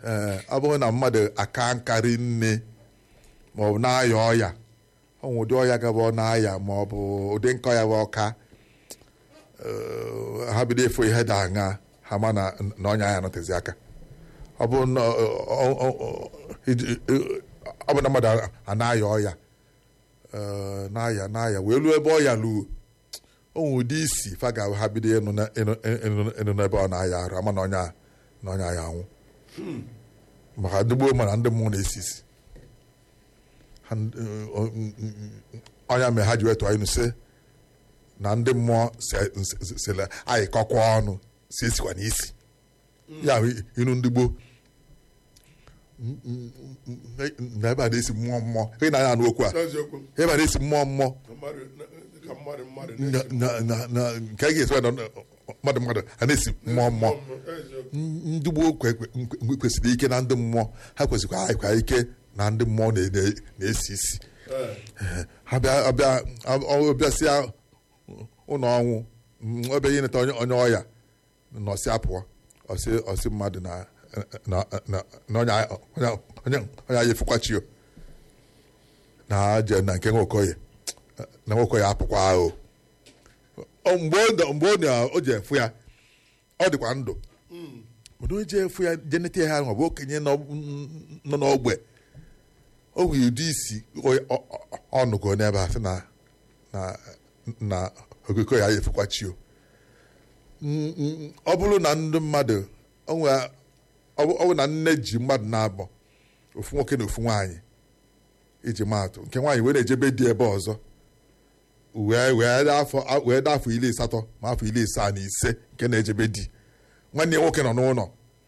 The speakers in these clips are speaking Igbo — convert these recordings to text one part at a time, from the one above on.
ee ọ bụrụ na mmadụ aka nkarị nne ma ọ bụ na-aya ọya ọ nwere ụdị ọya gaba ọ na-aya ma ọ bụ ụdị nka ọya bụ ọka ee, ha bido efu ihe da aṅa ha ma na na ọnya ya nọtezi aka ọ bụ na ọ- ọ- ọ- ọ- iji- ọ bụ na mmadụ a na-aya ọya ee, na-aya na-aya wee ruo ebe ọya luo o nwere ụdị isi fa ga ha bido ịnụ na- ịnụ- ịnụ- ịnụ n'ebe ọ na-aya arụ ama na ọnya na ọnya ya anwụ maka ndị gboo mana ndị mmụọ na-esi isi Ha n- ọ- n- n- ọnya mere ha ji wetụ anyị sị na ndị mmụọ se- se- sele anyị kọkwa ọnụ si esikwa n'isi ya bụ inu ndị gboo N- n- n- na ebe a na-esi mmụọ mmụọ ị na-anya anụ okwu a n'eziokwu ebe a na-esi mmụọ mmụọ na mmadụ na- ka mmadụ mmadụ na na- na- na nke a ga-esi na mmadụ mmadụ a na-esi mmụọ mmụọ eziokwu ndị gboo kwe- kwe- kwesịrị ike na ndị mmụọ ha kwesịrị anyịkwa ike na ndị mmụọ na- na- na-esi isi ee ha bịa ọbịa ọbịasịa ụlọ ọnwụ mm, ọbịa ihe neta onye onye ọya nọsị apụọ ọsị ọsị mmadụ na na na na onye onye onye onye anyị efukwachio na je na nke nwokoye na nwokoye apụkwa ahụ Ọ- mgbe ọ nọ- mgbe ọ na- o ji efu ya ọ dịkwa ndụ mana o ji efu ya jeneta ya ma ọ bụ okenye nọ nọ n'ogbe o nwere ụdị isi ọ- ọ- ọ- ọ nụgo n'ebe a sị na na na okoko ya efukwachio Mm, mm, ọ bụrụ na ndị mmadụ o nwee- ọ bụ ọ bụ na nne ji mmadụ na-abọ ofu nwoke na ofu nwaanyị iji maatụ nke nwaanyị wee na-ejebe di ebe ọzọ wee wee dị afọ wee dị afọ iri asatọ ma afọ iri asaa na ise nke na-ejebe di nwanne ya nwoke nọ n'ụlọ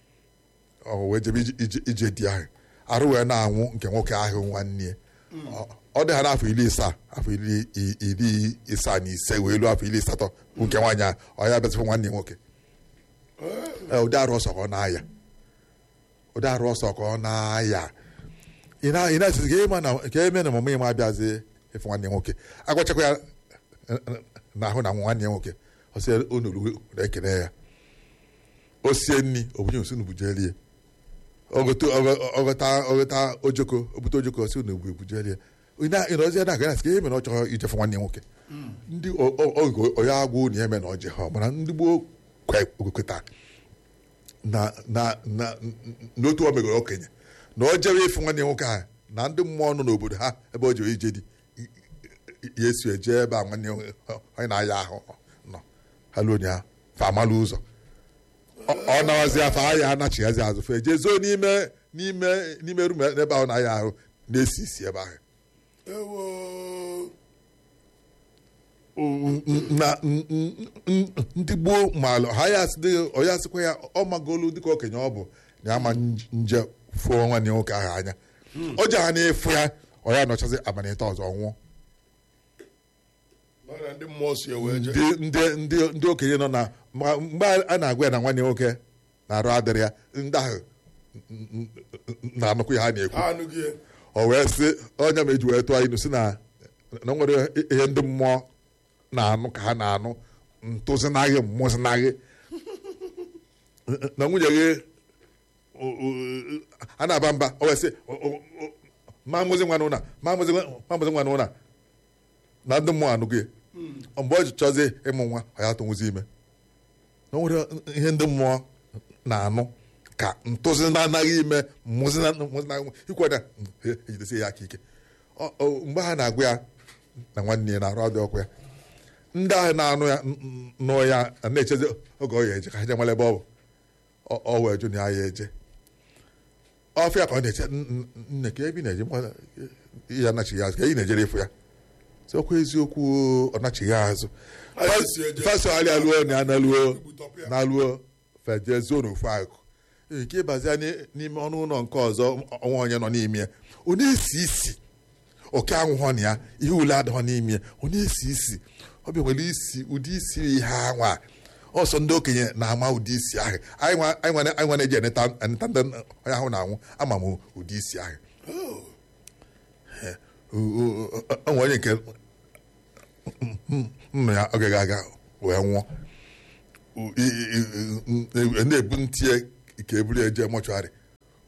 ọ wee jebe ije- ije- ije di ahụ arụ wee na-anwụ nke nwoke ahụ nwanne ya Ọ- ọ dị ha n'afọ iri isaa afọ iri i- iri isaa na ise wee luo afọ iri asatọ bụ nke nwaanyị ahụ ọ ya bịazịfụ nwanne ya nwoke Ee, ụdị arụ ọsọ ka ọ na-aya ụdị arụ ọsọ ka ọ na-aya ị na- ị na-asịzi ka ịma na ka eme na ọmụmụ ịma abịazi ịfụ nwanne ya nwoke agwachakwa ya n'ahụ na nwanne ya nwoke ọ sị onuru na-ekele ya o sie nri obunye osi nubujelie ọgọta ọgọta ọgọta ojoko obute ojoko osi na ebu ebujelie ịnọzi na aga ka ihe mere ọ chọrọ ijefe nwanne ya nwoke ndị o- o- oge onye agwụ na eme na ọjị ha mana ndị gboo kwe- kweta na na na n'otu o megoro okenye na o jere ịfụ nwanne ya nwoke ahụ na ndị mmụọ nọ n'obodo ha ebe o jere ije dị ya esi eje ebe a nwanne ya nwoke onye na-aya ahụ nọ ha luo ya fa amalụ ụzọ Ọ- ọ nawazi afọ ahịa anachighazi azụ fe jee zoo n'ime n'ime n'ime rum ebe ahụ na-aya ahụ na-esi isi ebe ahụ ewo na n- n- n- ndị gboo maalụ ha ya asị dị- ọ ya asịkwa ya ọ magolu dịka okenye ọ bụ na ama nje fụọ nwanne ya nwoke ahụ anya o ji ha na-efu ya ọ ya nọchazi abalị ịtọ ọzọ nwụọ mana ndị mmụọ si ewe je ndị ndị ndị ndị okenye nọ na ma- mgbe a na-agwa ya na nwanne ya nwoke na-arụ adịrị ya ndị ahụ n- n- n- na-anụkwu ya ha na-ekwu ha anụghị ya o wee sị onye ma eji wee tụọ ilu si na na o nwere ihe ndị mmụọ na-anụ ka ha na-anụ ntụzinaghị mmụzinaghị na nwunye gị o- o- a na-aba mba o wee sị o- o- o- ma mụzi nwa n'ụna ma mụzi nwa ma mụzi nwa n'ụna na ndị mmụọ anụghị ya mgbe o ji chọzie ịmụ nwa ọ ya tụnwụzi ime na o nwere ihe ndị mmụọ na-anụ ka ntụzi na-anaghị ime mmụzi na mmụzi na ikwe na ejidesi ya aka ike Ọ- ọ- mgbe ha na-agwa ya na nwanne ya na-arụ ọdụ ọkụ ya ndị ahụ na-anụ ya n- n- nụ ya na-echezi oge ọ ya eje ka ha je nwere ebe ọ bụ Ọ- ọ wee jụ na ya ya eje ọfịa ka ọ na-eche "N- n- nne ka ebe ị na-eje mkpa ya anachighị azụ ka ị na-ejere ịfụ ya sị ọkwa eziokwu ọ nachighị azụ Anyị si eje. fasogharị alụọ na ya naluo Ibutọpụ ya. na-alụọ fejezuo n'ofu akụ nke ịbazia n'i- n'ime ọnụ ụlọ nke ọzọ ọnwa onye nọ n'ime ya ọ na-esi isi oke anwụghọ na ya ihe ule adịghọ n'ime ya ọ na-esi isi ọ bịa nwere isi ụdị isi ihe anwa ọsọ ndị okenye na-ama ụdị isi ahụ anyị nwa- anyị nwa anyị nwa na-eji eneta eneta ndị onye ahụ na-anwụ ama m ụdị isi ahụ onwe onye nke nna ya oge ga-aga wee nwụọ I- i- i- i- na-ebu ntie ka eburu eje mọchụarị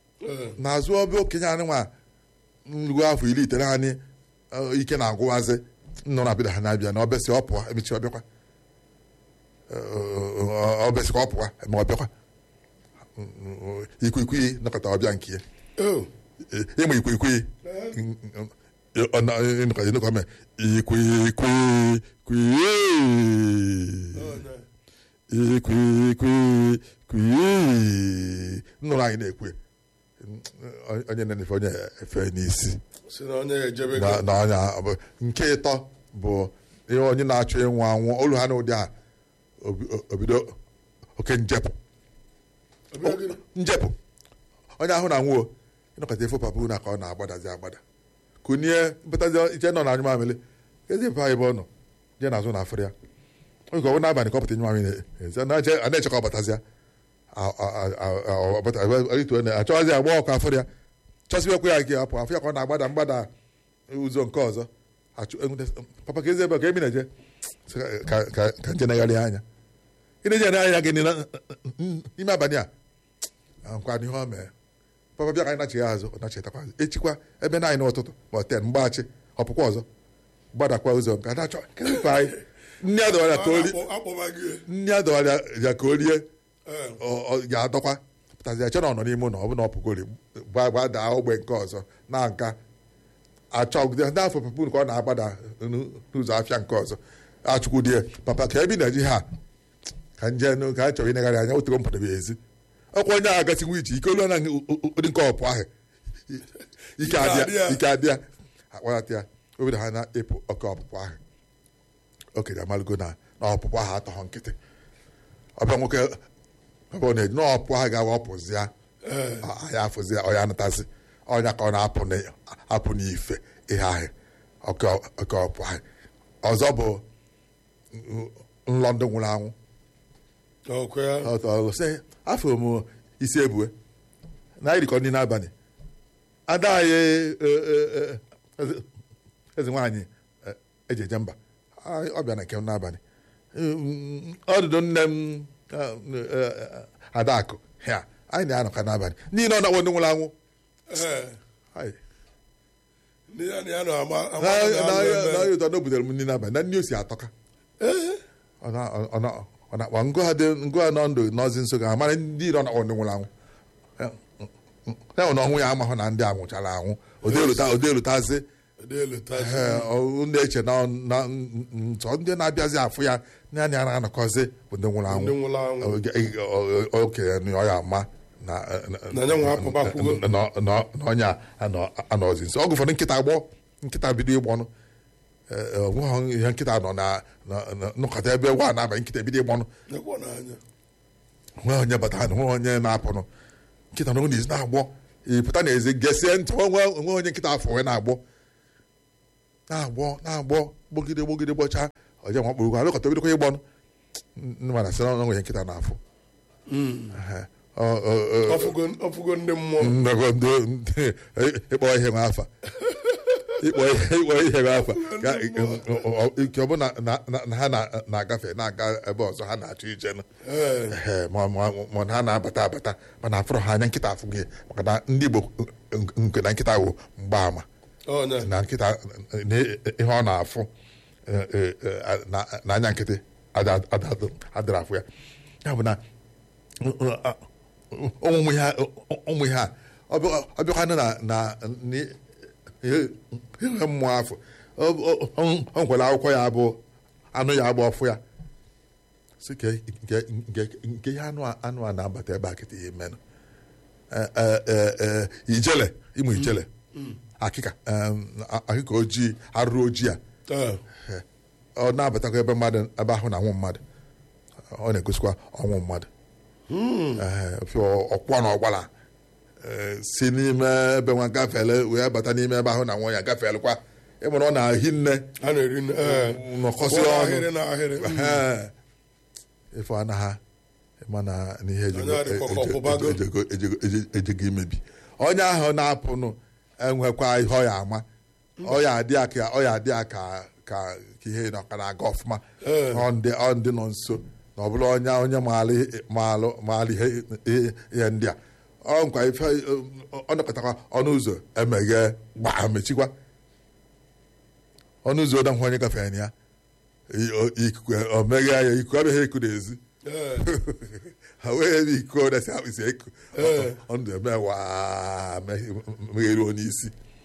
Ee, n'azụ ọbịa okenye anyị nwa ruo afọ iri ite naanị eh, ike na-agwụwazi nọ na bida ha na-abịa na ọbịasị ọ pụọ emechi ọbịakwa Eh, ọbịasị ka ọ pụọ eme ọbịakwa ikwikwii nọkọta ọbịa nke ya oh, ịma ikwikwii nọkọta nọkọta mee ikwikwii kwii oh, na- ikwikwii nnụrụ anyị na-ekwe onye na-efe onye efe n'isi si na onye ejebe na gị na onye a- bụ- nke ịtọ bụ ihe onye na-achọ ịnwụ anwụ olu ha n'ụdị a obi- obido oke njepụ Ọbịa gịnị? njepụ onye ahụ na nwuo ịnọkọta efe papa na ka ọ na-agbadazi agbada kunie mpụtazi iche nọ na anyụ mamịlị ezi mpa ebe ọ nọ je n'azụ na afịrị ya oge ọ bụ n'abalị ka ọ pụta nyụ mamịlị ezi a na-eche ka ọ batazịa achọghịzi agba ọkụ afịrị ya chọsibekwa ya gị apụ afọ ya ka ọ na-agbada mgbada ụzọ nke ọzọ achụ enwute- papa ka ezi ebe a ka emi na-eje Sị ka- ka- ka nje negharị anya ị na-eje anya gị n'ile- n'ime abalị a nkwa n'ihe o mee papa bịa ka anyị nachigha azụ ọ nachitakwa azụ echikwa ebe na anyị n'ụtụtụ ma ọ ten mgbaghachi ọpụkwa ọzọ gbadakwa ụzọ nke ada chọ kedụ ka anyị nne ya dọwara ka o ri Akpọ- akpọba gị nne ya dọwara ya ka o rie Ee, ọ- ọ ga-adọkwa pụtazi eche na ọ nọ n'ime ụlọ ọ bụ na ọ pụgori gbadaa ogbe nke ọzọ na nka achọgide ndị afọ papa unu ka ọ na-agbada n'ụ- n'ụzọ afịa nke ọzọ achụkwudie papa ka ebi na ji ha ka nje nụ- ka a chọrọ ịnegharị anya otego m pụtara ezi ọkwa onye agha gasiwu ije ike olu na ụdị nke ọpụ ahụ ike adịa adịa. ike adịa akpọrọta ya obido ha na-epụ oke ọpụpụ ahụ okenye amalụgo na na ọpụpụ ahụ atọghọ nkịtị ọbịa nwoke ebe ọ na-eji na ọpụ ahụ ga-awa ọpụzịa ee, ya afụzi ọ ya anatazi ọnya ka ọ na-apụ na- apụ n'ife ihe ahụ oke oke ọpụ ahụ ọzọ bụ nlọ ndị nwụrụ anwụ ọkwa ya Ọtọ ọgụ sị afọ m isi ebue na irikọ ndị n'abalị ada anyị e, e, e, eze- eze nwaanyị e, eji eje mba Anyị- ọ bịa na nke m n'abalị Mm, ọdụdụ nne m eh, eh, adakụ ya anyị na-anọka n'abalị niile ọ na-akpọ ndị nwụrụ anwụ Ee, Anyị- ndị ya na ya nọ ama ama na- na- na- na- na- na- ụtọ na o butere m nri n'abalị na nri o si atọka Ee, ọ na- ọ na- ọ na-akpa ngụ ha dị ngụ ha nọ ndụ n'ọzi nso ga amara ndị ire ọ na-akpọ ndị nwụrụ anwụ ya nwụ na ọnwụ ya amahụ na ndị anwụchara anwụ odelutazi dị elu tazi. ndị eche na na- nsọ ndị na-abịazi afụ ya naanị ya na-anọkọzi bụ ndị nwụrụ ndị anwụ nwụrụ anwụ Oge- o- o- okenye na ọ ya ama na Na ya nwa apụbakwugo. na- na- na- na onye a anọ- anọzi nso ọgụ ụfọdụ nkịta gbọ nkịta bido ịgbọnụ onweghị ihe nkịta nọ na na- na- nọkọta ebe gwa na-abalị nkịta ebido ịgbọnụ nekwa n'anya nwe onye batara na nwe onye na-apụnụ nkịta na ọ na-ezi na-agbọ ịpụta n'ezi gesie ntị nwe nwe onye nkịta afọ wee na-agbọ na-agbọ na-agbọ gbogide gbogide gbọcha oje nwa kpụrụ alụkọta obidokwa ịgbọnụ ndị mana sị na ọ nwere nkịta n'afọ Ehe. Ọ- ọ- ọ- ọfụgo ọfụgo ndị mmụọ nnọkọ ndị ndị- ịkpọ ihe nwe afa ịkpọ ihe ịkpọ ihe nwe afa ka ike ọ bụ na na- na- na ha na- na-agafe na-aga ebe ọzọ ha na-achọ ije nụ Ee. Ehe, ma ma- ma na ha na-abata abata mana afụrụ ha anya nkịta afụ gị maka na ndị Igbo nke na nkịta wụ mgbaama ọnya na nkịta na ihe ọ na-afụ eh, eh, eh, na- na anya nkịtị ada- ada- adịrị afụ ya ya bụ na ụmụ ihe a- ụmụ ihe a ọ bịa- ọ bịakwanụ na na ni- ihe ihe mmụọ afọ ọ- ọ- ọ- ọ nkwere akwụkwọ ya bụ anụ ya bụ ọfụ ya si ke nke nke nke ihe anụ a anụ a na-abata ebe a kịta ihe menụ Eh, eh, eh, eh, ijele ịmụ ijele akịka em, a- akịka ojii arụrụ ojii a Ee. eh, ọ na-abatakwa ebe mmadụ ebe ahụ na anwụ mmadụ ọ na-egosikwa ọnwụ mmadụ Eh, fịọ ọkwọ na ọgbala eh, si n'ime ebe nwa gafele wee bata n'ime ebe ahụ na nwa ya gafelekwa ịmụrụ ọ na-ahi nne a na-eri nri ee nọkọsị Kwụọ ọnụ ahịrị na ahịrị Ehe. ife anaghị mana n'ihe ejego- Onye adịkwa ka eje- ọpụbago. ejego- ejego- eje- ejego imebi onye ahụ na-apụnụ enwekwa ihe ọ ya ama ọ ya adị ya ka ọ ya adị ya ka ka ka ihe nọ ka na-aga ọfụma Ee. ọ ndị ọ ndị nọ nso na ọ bụla onye onye maara ihe- maalụ maara ihe ihe- ihe ndị a ọ nkwa ife ọ nọkọtakwa ọnụ ụzọ emeghe gbaa mechikwa ọnụ ụzọ ọdahụ onye gafere na ya i- o- ikuku o meghe ya ikuku abịaghị eku n'ezi ee ha wee ebe iko dasi akpịsị eku Ee. ọnụ eme waa meghere onye isi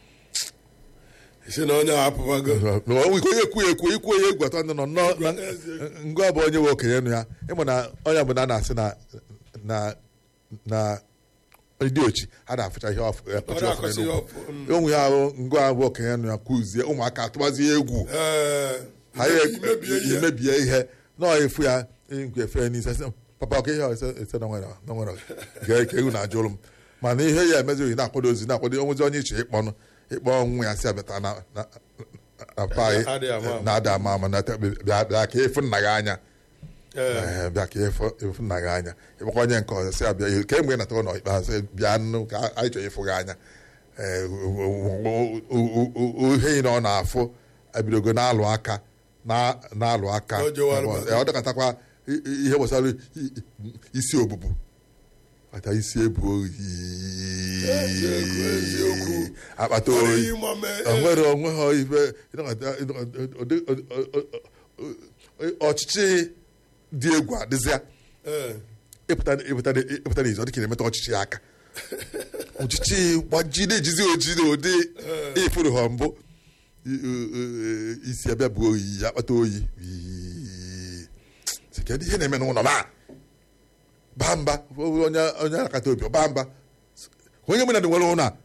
si na onye a apụbago onwe ike onye ekwu ya ekwu ikwu onye egwu atọ ndị nọ nnọọ na ngwa bụ onye nwe okenye nụ ya ịmụ na onye bụ na a na-asị na na na ndị ochi ha na-afụcha ihe ọfụ ya ọ kpọchi ọfụ na-akọsị ya n'enugwu. ọfụ mm. onwe ya ahụ ngwa bụ okenye nụ ya kụzie ụmụaka atụbazie egwu ee ha ya imebie ihe imebie ihe nọọ efu ya nkwe efe n'ise sị, papa ọka ihe a ese ese na nwere na nwere gee ka ewu na-ajụrụ m mana ihe ya emezighị na-akwado ozi na-akwado onwezi onye iche ịkpọnụ ịkpọ nwa ya si abịata na na- na pa Adịghị ama ama. na-ada ama ama na te- bịa bịa ka efu nna gị anya ee Ee, bịa ka efu efu nna gị anya ịkpọkwa onye nke ọzọ si abịa ka mgbe ị nata ụlọ ikpeazụ bịa nụ ka anyị chọrọ ịfụ gị anya Ee, o- o- o- o- o- ihe ị na ọ na-afụ ebidogo na-alụ aka na- na-alụ aka O jewara Ee, ọ dọkọtakwa i- i- ihe gbasara i- i- isi obubu ata isi ebu oyi Eziokwu, eziokwu. akpata Ọ oyi dịghị ịma mee, o nwere onwe ha ibe ịnọkọta- ịnọkọta- ụdị- ọ- ọ- ọ- ọ- ọchịchị dị egwu adịzịa ee ịpụta ịpụta ịpụta n'izu ọ dị ka na-emetụ ọchịchị aka ọchịchị gbajide ejizi oji na ụdị ịfụrụ ha mbụ I- i- i- isi abịa bụ oyi akpata oyi Ii. Sị, kedu ihe na-eme n'ụlọ ma baa mba onye onye akata obi ọ baa mba onye mụ na dị nwere ụlọ a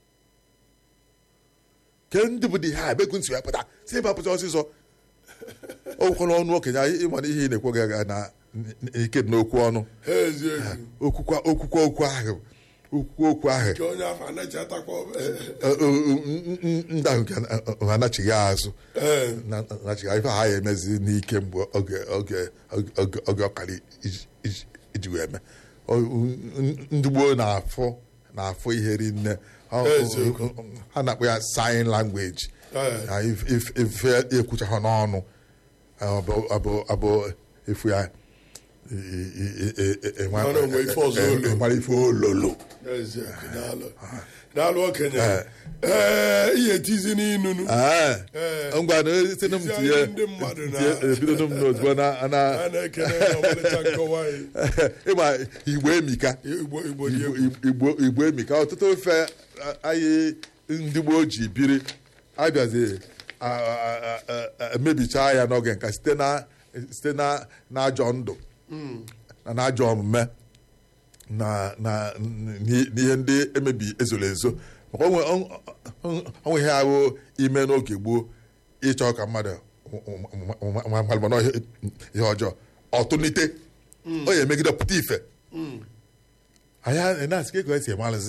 ke ndị bụ dị ha ebe ekwu nsị ya pụta si ebe apụta ọsịsọ okwukwana ọnụ okenye anyị ịmana ihe ị na-ekwe gị aga na ike dị n'okwu ọnụ ha eziokwu okwukwa okwukwa okwu ahụ okwukwa okwu ahụ ka onye afọ anaghị atakwa Ọ- ọ- ọ- ndị ahụ nke ha anachighị azụ ee na- nachighị ife ha ya emezi n'ike mgbe oge oge oge oge ọkara iji- iji- iji wee mee Ọ- ndị gboo na-afụ na-afụ ihe rinne Ọ- Eziokwu. ha na-akpọ ya sign language Ee. Na if- if- ife ekwucha ha n'ọnụ abụ abụ abụ efu ya i- i- i- i- i- enwe- Mara onwe ife ọzọ e- e- olu. enwere ife ololo eziokwu daalụ daalụ okenye ee ihe etizi n'inunu Ee. Ee. ngwa na site na m Tizie tinye ndị mmadụ na- tinye- ebido m n'ozugbo na a na na-ekene ọmalịcha nkọwa anyị ịma igbo emika igbo igbo dị Igbo- egwu igbo igbo emika ọtụtụ ofe a- anyị ndị gboo ji biri abịazi a- a- a- a- emebicha ya n'oge nka site na site na n'ajọ ndụ na n'ajọ omume na na n'i- n'ihe ndị emebi ezoro ezo maka onwe onwe ihe ahụ ime n'oge gboo ịchọ ka mmadụ malụmana ihe ọjọọ ọtụnite ọ ya emegide pụta ife anyị na-asị ka ego esi emalụzi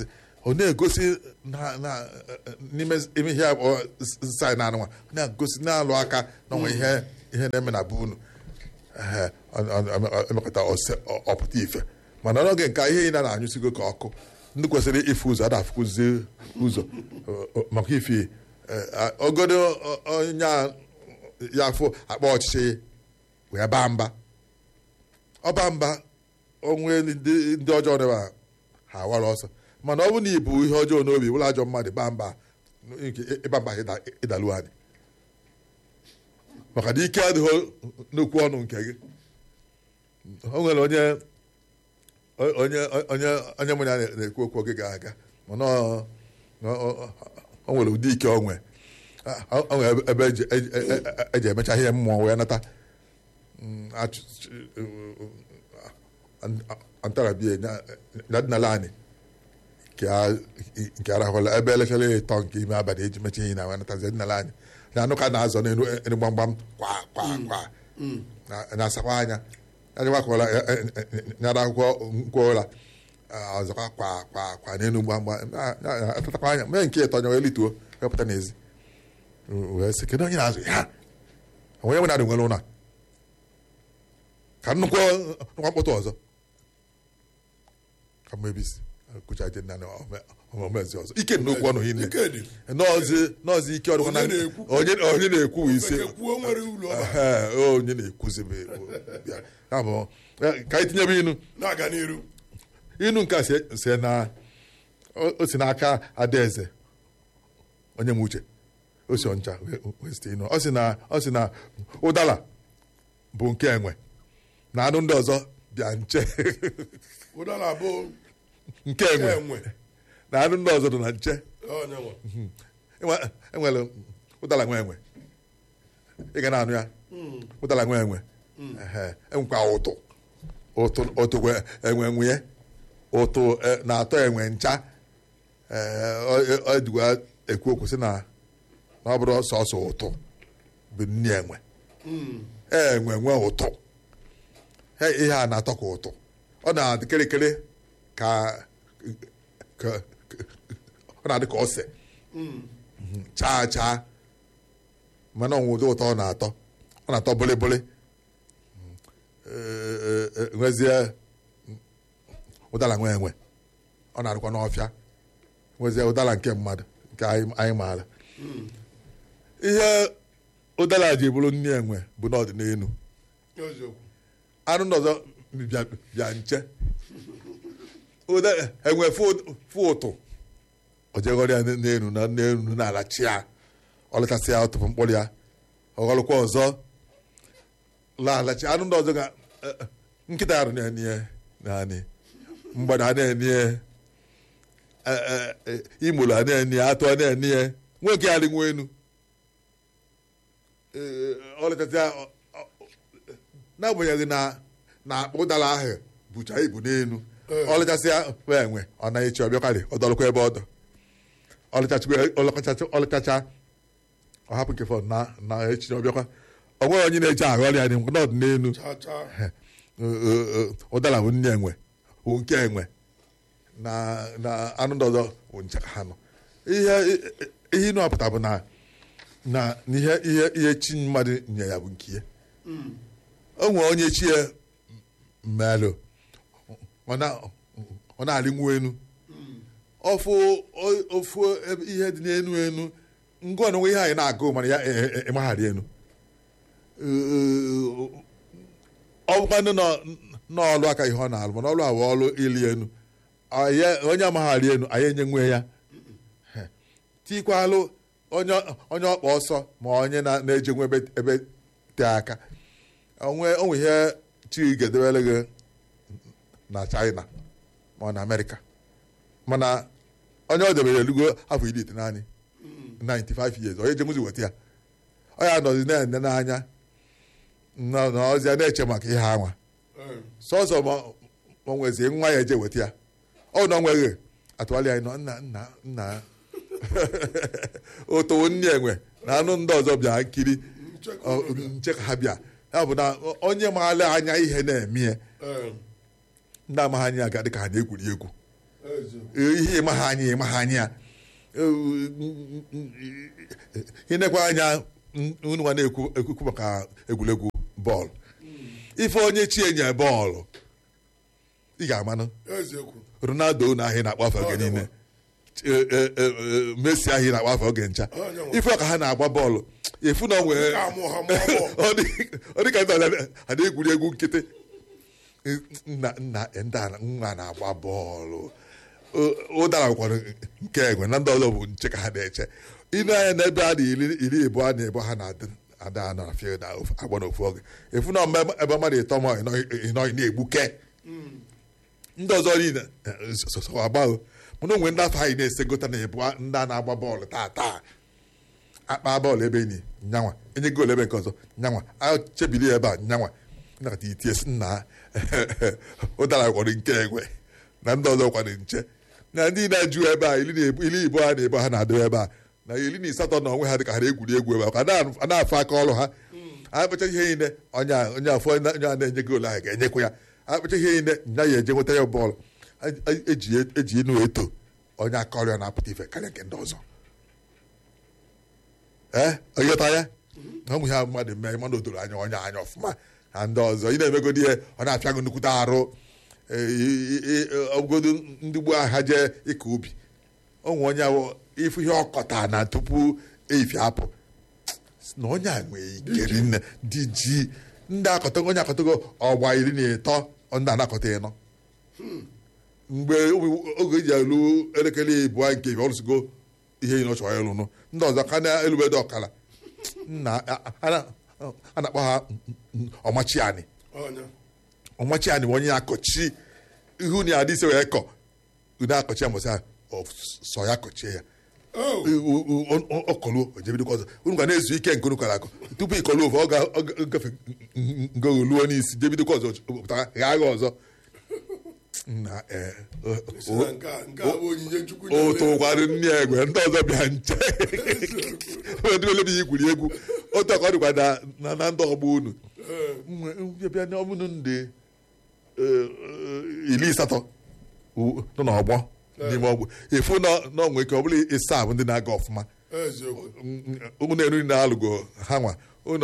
ọ na-egosi na- na- n'ime ime ihe abụọ saị na anụnwa ọ na-egosi na-alụ aka na onwe ihe ihe na-eme na be unu Ehe, ọ- ọ- ọ- emekọta ose- ọ- ọpụta ife mana n'oge nke a, ihe ị na na-anyụsigo ka ọkụ ndị kwesịrị ife ụzọ ada afụkụzi ụzọ ọ- ọ- maka ife eh, a- ogodo ọ- onye a ya afụ akpa ọchịchị wee baa mba ọba mba onwe ndị ndị ọjọọ dịba ha awara ọsọ mana ọ bụ na ibu ihe ọjọọ n'obi bụrụ ajọ mmadụ baa mba nke ịba mba ịda- ịdalu anyị maka na ike adịghị n'okwu ọnụ nke gị o nwere onye onye onye onye mụ ya na-ekwu okwu oge ga-aga mana ọ- ọ- ọ- o nwere ụdị ike onwe o nwere ebe eji- eji eji emecha ihe mmụọ wee nata Mm, achụ- antarabie nadinala anyị nke arahụla ebe elekere ịtọ nke ime abalị eji mecha ihe na wee natazi dinala anyị na anụ ka na-azọ n'elu elu gbamgbam kwa kwa kwa na- na-asakwa anya anyịwakwala nyara akwụkwọ nkwoụra ọzọkwa kwa kwa kwa n'elu gbamgbam na- na- na- atatakwa anya mee nke ịtọ nya wee lituo wepụta n'ezi wee sị kedu onye na-azụ ya onye nwe na-adị nwere ụlọ a? ka nnukwu nnukwu mkpọtụ ọzọ ka mebisi kụchaje nna na omezi ọzọ ike nnukwu ọnụ hinne ike dị nọọzi nọọzi ike ọdụ Onye na-ekwu? onye onye na-ekwu bụ ise Feke kwuo nwere ụlọ ọba Ehe, onye na-ekwuzi bụ bịa ya bụ eh, ka anyị tinyebe inu na-aga n'iru inu nke a si- si na o- o si n'aka adaeze onye m uche o si ọncha wee- wee site inu ọ sị na ọ sị na ụdala bụ nke enwe na anụ ndị ọzọ bịa nche ụdala bụ nke enwe enwe na anụ ndị ọzọ dị na nche onye nwe Enwe- enwere ụdala nwe enwe ị ga na-anụ ya ụdala nwe enwe Ehe, enwekwa ụtụ ụtụ ụtụ kwe- enwe nwunye ụtụ eh, na-atọ enwe ncha Eh, ọ- ọ dịkwa ekwu okwu sị na na ọ bụrụ sọsọ ụtụ bụ nni enwe enwe nwe ụtụ He, ihe a na-atọ ka ụtụ ọ na-adị kịrịkịrị ka ka- ka- ọ na-adị ka ose chaa chaa mana ọnwụ ụdị ụtọ ọ na-atọ ọ na-atọ bụlịbụlị Ee, ee, ee, nwezie ụdara nwe enwe ọ na-adịkwa n'ọfịa nwezie ụdara nke mmadụ nke anyị anyị maara ihe ụdara ji bụrụ nne enwe bụ n'ọdịnihu eziokwu anụ ndị ọzọ bịa bịa nche ụda enwe fụ ụtụ o jeghọrọ ya n'elu na n'elu na-alachi ya ọ lechasị ya ọtụpụ mkpụrụ ya ọghọlụkwa ọzọ laghachi anụ ndị ọzọ ga eh, eh, nkịta arụ na-enye naanị mgbada a na-enye imolu a na-enye atụ a na-enye nwoke ya rịnwa enu Eh, ọ lechasị ya ọ- ọ- n'agbanyeghị na na akpa ụdara ahụ bụcha ibu n'elu Ee. ọlịchasịa wee enwe ọ naghị echi ọbịakarị ọ dọrọkwa ebe ọ dọ ọlịchacha ọ hapụ nke fọ na na echi ọbịakwa ọ nweghị onye na-eji aghọ ọrịa dị n'ọdụ n'elu chaa chaa ụdara bụ nne enwe bụ nke enwe na na anụ ndị ọzọ bụ nche ka ha nọ ihe ihe ịnụ apụta bụ na na na ihe ihe ihe chi mmadụ nye ya bụ nke ya o nwere onye chi ya mmelụ ọ na- ọ na-arịnwu enu ofu o- ofu ebe ihe dị n'enu enu ngwa na onwe ihe anyị na-agụ mana ya e- e- ịmagharị enu ọ bụkwanụ n'ọlụ aka ihe ọ na-alụ mana ọlụ awụ ọlụ ili enu Anyị- onye amagharị enu anyị enye nwe ya tikwalụ onye onye ọkpa ọsọ ma onye na- na-eje nwe ebe ebe tee aka onwe onwe ihe chi ga-edebere gị na China ma ọ na Amerịka mana onye ọ debere elugo afọ iri ite naanị 95 years onye jenwuzi weta ya ọ ya nọzi na-ene n'anya na na ọzi ya na-eche maka ihe anwa Ee. sọsọ ma ma nwezie nwa ya eje weta ya ọ na onweghị atụgharị anyị nọ nna nna nna otowo nne enwe na anụ ndị ọzọ bịa nkiri Nchekwa ọ, obodo. nche ka ha bịa ya bụ na onye maala anya ihe na-eme ya Ee. ndị amaghị anya aga dị ka ha na-egwuri egwu ihe ịma ha anya ịma ha anya ịnekwa anya unu nwa na-ekwu ekwu maka egwuregwu bọọlụ ife onye chi enye bọọlụ ị ga-amanụ eziokwu ronaldo na ahịa na-akpọ afọ oge niile E- e- e- e- messi ahịa na-akpọ afọ oge ncha Onye nwe. ife ọka ha na-agba bọọlụ efu na onwe amụ ha mụọ bọọlụ. ọ dị- ọ dị ka ndị ọzọ ha na-egwuri egwu nkịtị nna nna ndị a nwa na-agba bọọlụ O- ụdara nwekwara nke egwe na ndị ọzọ bụ nche ka ha na-eche ịnụ anya n'ebe a na iri iri abụọ na ebo ha na-adị ada na field agba n'ofu oge efu na mgbe ebe mmadụ ịtọ ma ịnọghị na-egbuke ndị ọzọ niile eh, so- so- so agbaghị mana onwe ndị afọ anyị na-esegota na ebu ndị a na-agba bọọlụ taa taa akpa bọọlụ ebe ni nyanwa enye goolu ebe nke ọzọ nyanwa achebili ebe a nyanwa nakata itie si nna ụdara kwado nke egwe na ndị ọzọ kwado nche na ndị na-ajụ ebe a iri na-ebu- iri ibo ha na-ebu ha na-adị ebe a na iri na asatọ na onwe ha dị ka ha na-egwuri egwu ebe a ka a na-afụ aka ọrụ ha akpacha ihe niile onye a- onye afọ onye a na-enye goolu ahụ ga-enyekwa ya akpacha ihe niile nya ya eje nweta ya bọọlụ A- a- eji eji enu eto onye aka ọrụ ya na-apụta ife karịa nke ndị ọzọ ee ịghọta ya na ụmụ ya mmadụ mee mana o doro anya onye anya ọfụma na ndị ọzọ ị na-emegodi ihe ọ na-apịa gị nnukwute arụ ee, i- i- i- ọbụgodu ndị gboo ha jee ịkọ ubi onwe onye ahụ ifu ihe ọkọta na tupu eyifi apụ na onye a nwee ikeri nne dị ji ndị akọtago onye akọtago ọgba iri na ịtọ ndị anakọta ịnọ mgbe oge eji elu elekere ịbụọ nke ibe ọrụsigo ihe ị chọrọ ịlụnụ ndị ọzọ ka na-elubedo ọkala nna a- a- a na-akpọ ha ọmachiani ọnya ọmachiani bụ onye na-akọchi ihu na adị ise wee kọ ude akọchi ya mbọsị a ọ sọ ya kọchie ya o ọkọluo ojebidokwa ọzọ unu ga na-ezu ike nke unu kọrọ akọ tupu ịkọluo ofe ọ ga- ọ ga- gafe ngoluo n'isi jebidokwa ọzọ pụtara ghaa gha ọzọ na ee si na nke a nke a bụ onyinye chukwu o nyere. tụkwara nne ya egwe ndị ọzọ bịa nche ndị ole bụ igwuri egwu otu aka ọ dịkwa na- na na ndị ọgbọ unu Ee, Mgbe- bịa na ọbụnụ ndị eh, eh, iri asatọ u- nọ n'ọgbọ n'ime ọgbọ efu na na onwe ike ọ bụla ịsa bụ ndị na-aga ọfụma eziokwu ụmụ na-eru na-alụgo ha nwa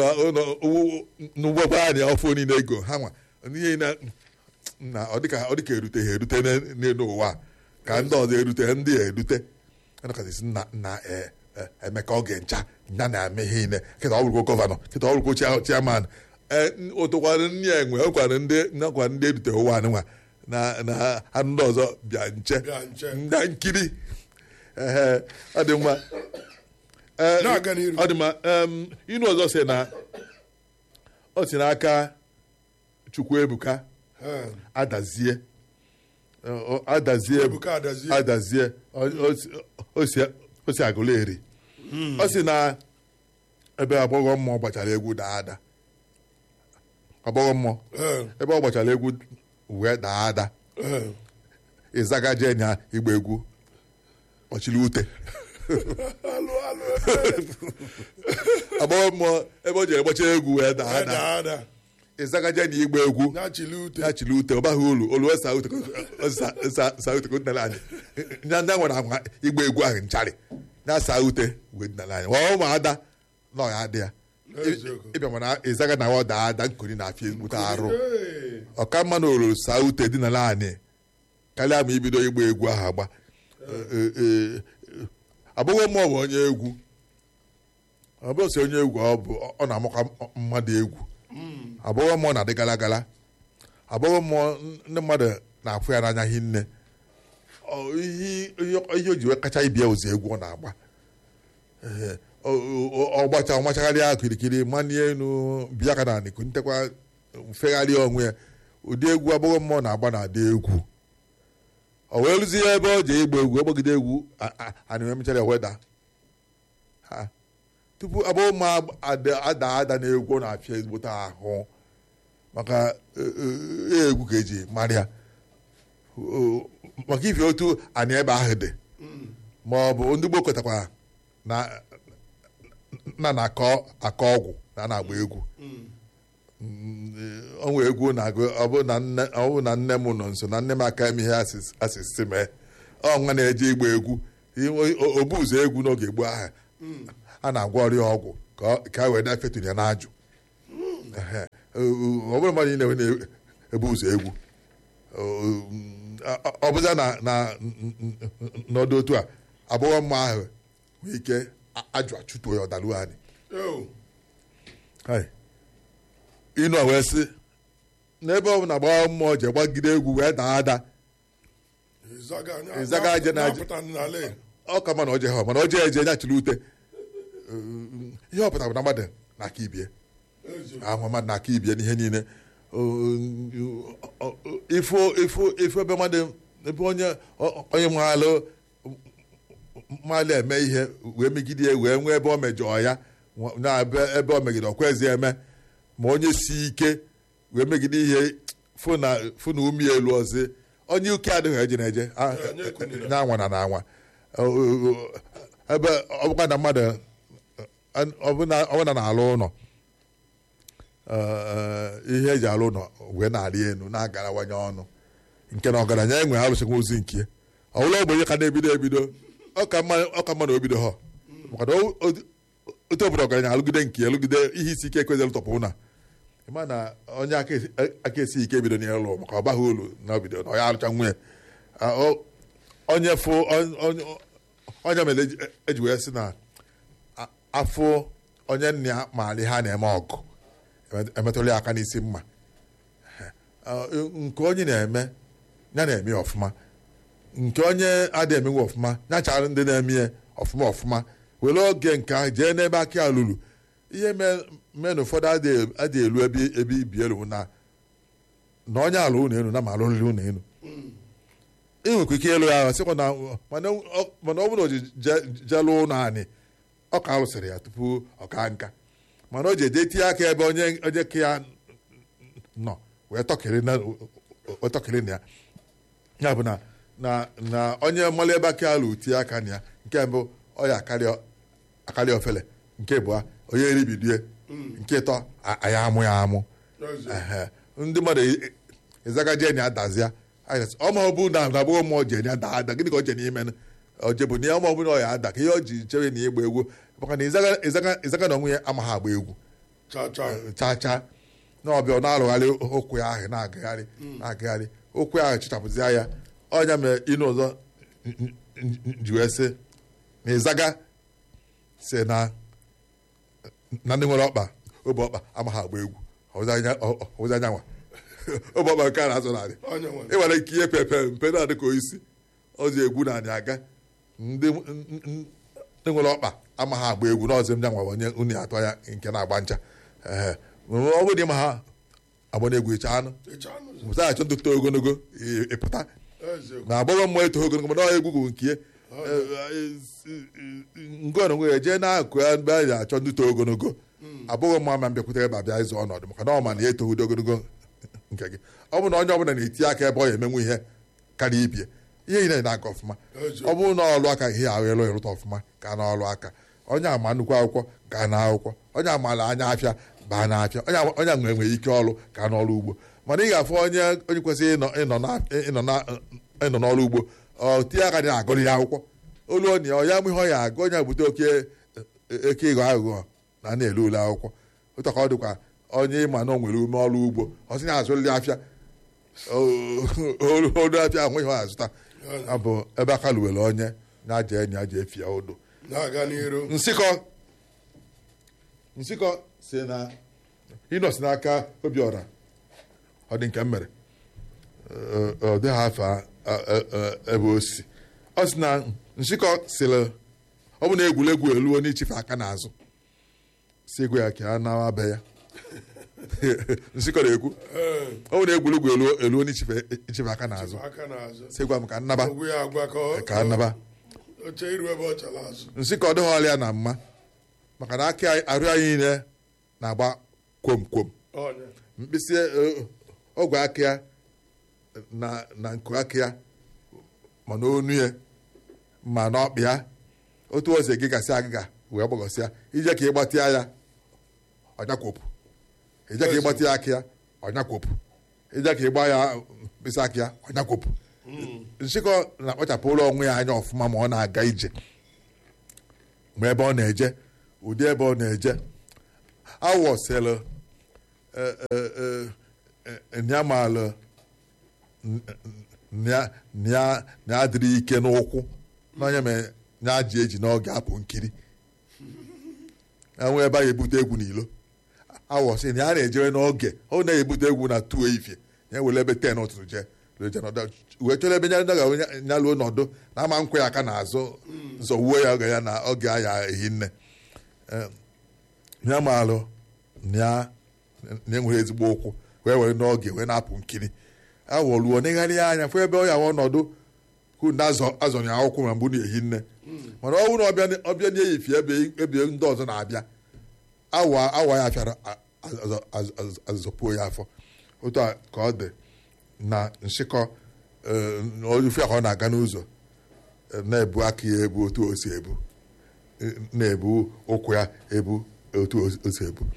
n'ụgbọgba anyị ọfụ niile ego ha nwa ihe na na ọ dịka ọ dịka erute ha erute n'e- n'elu ụwa a. ka ndị ọzọ erute ndị a erute anakasịsị na na e- e- emeka oge ncha ya na-eme ihe niile kịta ọ bụrụkwa gọvanọ kịta ọ bụrụkwa chia- chairman ụtụkwara nne ya enwe ọkwara ndị nakwa ndị erute ụwa anyị nwa na na ha ndị ọzọ bịa nche Bịa nche. na nkiri ehe ọ dị mma Ee, Na-aga n'iru. ọ dị mma em, inu ọzọ si na ọ si n'aka Chukwuebuka Ee, adazie Ọ- ọ- adazie Ebuka adazie adazie ọ- ọ si- o si- o si agụla eri ọ si na ebe agbọghọ mmụọ gbachara egwu daa ada agbọghọ mmụọ Ee, ebe ọ gbachara egwu wee daa ada ee. ịzaga jee nya igba egwu ọchịrị ute alụ alụ agbọghọ mmụọ ebe o jere gbacha egwu wee daa ada ada ada ịzaga jee na igba egwu na-achịli ute ya chịrị ute ọ baghị uru olu wee saa ute saa ute ka o dinara anyị nya ndị nwere agwa igba egwu ahụ ncharị ya saa ute wee dinara anyị ọ ụmụada na ọ ya adị ya Eziokwu. ịbịa mana ịzaga na ọ daa ada nkuri na-afịa egbute arụ Ee, ọka mma na olulu saa ute dinara anyị karịa ma ibido igba egwu ahụ agba Ee, ee, agbọghọ mmụọ bụ onye egwu ọ bụrụ sị onye egwu ọ bụ ọ na-amakwa mmadụ egwu agbọghọ mmụọ na-adị gara gara agbọghọ mmụọ ndị mmadụ na-afụ ya n'anya hinne Ọ, ihe ihe- ihe o ji wee kacha ibia ụzọ egwu ọ na-agba Ee, ọ- ọ- ọ gbacha ọ machagharịa kirikiri manie enu bịa ka na anịkụ ntekwa mfegharịa onwe ya ụdị egwu agbọghọ mmụọ na-agba na-adị egwu o wee rụzie ebe ọ ji ịgba egwu ọgbagide egwu a- a- anịme mechara weda ha tupu agbọghọ mmụọ ada ada ada na egwu ọ na-afịa ezigbote ahụ maka e- e- egwu ka eji mara ya O- maka ife otu anyị ebe ahụ dị ma ọ bụ ndị gboo kwetakwa na na na-akọ akọ ọgwụ na a na-agba egwu ọnwa egwu na-agụ ọ bụ na nne ọ bụ na nne m nọ nso na nne m aka eme ihe asịs- asịsị mee ọnwa na-eje igba egwu inwe- o- obu ụzọ egwu n'oge gboo ahụ a na-agwọ ọrịa ọgwụ ka ọ- ka e wee na-efetu ya n'ajụ Ehe. ọ bụrụ mmadụ niile na-ebu ụzọ egwu ọ bụza na na n'ọdụ otu a abụghọ mma ahụ nwee ike ajụ achụtuo ya ọdalu anyị Yo, Hai. ịnụ a wee sị n'ebe ọ bụla gbaa mmụọ je gbagide egwu wee daa ada Ịzaga anya- Ịzaga aje na aje. na-apụta n'ala Igbo. ọ ka ma na oje ha mana oje eje nya chiri ute ihe ọ pụtara bụ na mmadụ na-aka ibie Eziokwu. ahụ mmadụ na-aka ibie n'ihe niile ifo ifo ifo ebe mmadụ ebe onye onye maalụ mmalụ eme ihe wee megide ya wee nwee ebe o mejọọ ya na ebe ebe o megide ọkwezi eme ma onye si ike wee megide ihe fụ na fụ na umi elu ọzọ onye uke adịghị eje na-eje a- onye ekunina. na anwa na na anwa ebe ọ bụkwa na mmadụ ọbụna ọbụna na-alụ ụlọ ee, ihe eji alụ ụlọ wee na-arị elu na-agarawanye ọnụ nke na ọgaranya enwe arụsịkwa ozi nke ọ bụla ogbenye ka na-ebido ebido ọ ka mma ọ ka mma na obido ha maka na o- o- otu obodo ọgaranya alụgide nke ya lụgide ihe isi ike ekwezịrị tọpụ na ịma na onye aka esi- aka esi ike ebido n'ịlụ maka ọ baghị olu na obido na ọ ya alụcha nwunye Ah, o- onye fụ on- on- onye mere eji- eji wee sị na a- afụ onye nna ya maara ihe a na-eme ọgụ emetụla ya aka n'isi mma Ah, nke onye na-eme ya na-eme ya ọfụma nke onye adịghị emenwe ọfụma ya chara ndị na-eme ya ọfụma ọfụma were oge nke ahụ jee n'ebe aka ya lụrụ ihe me- mee na ụfọdụ adịghị adịghị elu ebe ebe ibi elu na na onye alụ ụlọ elu na ma alụrịrị ụlọ elu ị nwekwa ike ịlụ ya ahụ sịkwa na mana ọ- mana ọ bụrụ na o ji je- jee lụọ ụlọ anyị ọ ka alụsịrị ya tupu ọ ka nka mana o ji eje tinye aka ebe onye onye ka ya nọ wee tọkịrị na wee tọkịrị na ya ya bụ na na na onye mmalụ ebe aka alụ tie aka na ya nke mbụ ọ ya akarịa akarịa ofele nke abụọ onye eribidie nke ịtọ a- anyị amụ ya amụ Eziokwu. Ehe. ndị mmadụ e- ezaga jeni adazia ọma ọ bụ na na agbụghọ mmụọ jeni ada ada gịnị ka o je n'ime nụ? o je bụ na ya ọma ọ bụ na ọ ya ada ka ihe o ji chere na ịgba egwu maka na ịzaga ịzaga ịzaga na onwe ya amaghị agba egwu Cha cha. chaa chaa na ọbịa ọ na-arụgharị okwu ya ahụ na-agagharị na-agagharị okwu ahụ chichapụzia ya ọnya mere ịnụ ọzọ n- n- n- ji wee sị na ịzaga si na na ndị nwere ọkpa obe ọkpa amaghị agba egwu ọwụzi anya- ọ- ọ- ọwụzi anyanwa obe ọkpa nke a na-azụ narị Onye nwe. ị nwere ike ihe pepe mpe na-adị ka oisi ọzi egwu na anyị aga ndị n- n- ndị nwere ọkpa amaghị agba egwu n'ọzi m nyanwa onye unu atọ ya nke na-agba ncha ee ọ bụrụ na ịma ha agba n'egwu ịcha anụ Ịcha anụ ụzọ. mụta achọ ndị too ogologo ị- ịpụta Eziokwu. na agbọghọ mmụọ eto ogologo mana ọ egwu bụ nke ngọn onwe ya jee na-akụ ya mgbe a na-achọ ndị too ogologo abụghị mma ma mbịakwute ebe abịa ịzụ ọnọdụ maka na ọ ma na ya etoghị ogologo nke gị ọ bụ na onye ọbụla na-eti aka ebe ọ ya emenwu ihe karịa ibie ihe niile na-aga ọfụma ọ bụrụ na ọlụ aka ihe ahụ elu ịrụta ọfụma ka na ọlụ aka onye ama nnukwu akwụkwọ gaa na akwụkwọ onye amaala anya afịa baa na afịa onye ama- onye nwere nwere ike ọlụ ka n'ọlụ ugbo mana ị ga-afụ onye onye kwesịrị ịnọ ịnọ na- ịnọ na- ịnọ n'ọlụ ugbo ọ tie aka dị agụrụ ya akwụkwọ olu onye ọ ya mụ ihe ọ ya agụ onye bute oke eke ịghọ aghụghọ na na-ele ule akwụkwọ otu ka ọ dịkwa onye ịma na o nwere ume ọrụ ugbo ọ sị na azụrịrị afịa olu olu afịa ahụ ihe ọ azụta abụ ebe aka luwere onye na-aja enyi aja efi ya odo Na-aga n'iru. nsịkọ nsịkọ si na ịnọ si n'aka obiọra ọ dị nke m mere Ee, ọ dịghị afọ a- a- a- ebe o si ọ sị na nsịkọ sịrị ọ bụ na egwuregwu eluo n'ichife aka n'azụ si egwu ya ka a nawa be ya nsịkọ na-ekwu Ee, ọ bụ na egwuregwu eluo eluo n'ichife ichife aka n'azụ aka n'azụ. si gwa m ka nnaba Ogwu ya agwa ka ọ- ka nnaba oche iru ebe ọ chala azụ. nsị ka ọ dịghị ọrịa na mma maka na aka anyị- arụ anyị niile na-agba kwom kwom Onye. mkpịsị eh, ogwe aka ya na na nku aka ya ma na onu ya ma na ọkpị ya otu ose gị gasị agịga wee gbagọsịa ije ka ịgbatịa ya ọnyakwopụ ije ka ịgbatịa aka ya ọnyakwopụ ije ka ịgba ya mkpịsị aka ya ọnyakwopụ nshịkọ na-akpachapụrụ onwe ya anya ọfụma ma ọ na-aga ije ma ebe ọ na-eje ụdị ebe ọ na-eje awọsịlụ nyamalụ na adịrị ike n'ụkwụ n'onye ma ya ji eji n'oge apụ nkiri enwe ebe a ga-ebute egwu n'ilo awọsị na ya na-ejere n'oge ọ na-ebute egwu na tuo ifie ya were ebe ten ụtụtụ jee wee chọrọ ebe nya ga luo nọdụ na ama nkwe ya aka n'azụ nzọwuo ya oge ya na oge aya ehi nne ya maalụ na enwere ezigbo ụkwụ wee were n'oge wee na-apụ nkiri awọruo negharị ya anya fụ ebe ọ ya ọnọdụ kunde azọrọ ya akwụkwọ ma mgbe na-ehi nne mana ọ bụrụ ọbịa na-eyifi ebe ndị ọzọ na-abịa awa awa ya fịara azọpuo ya afọ otu a ka ọ dị na nshịkọ ofe ka ọ na-aga n'ụzọ na-ebu aka ya ebu otu o si ebu na-ebu ụkwụ ya ebu otu o si ebu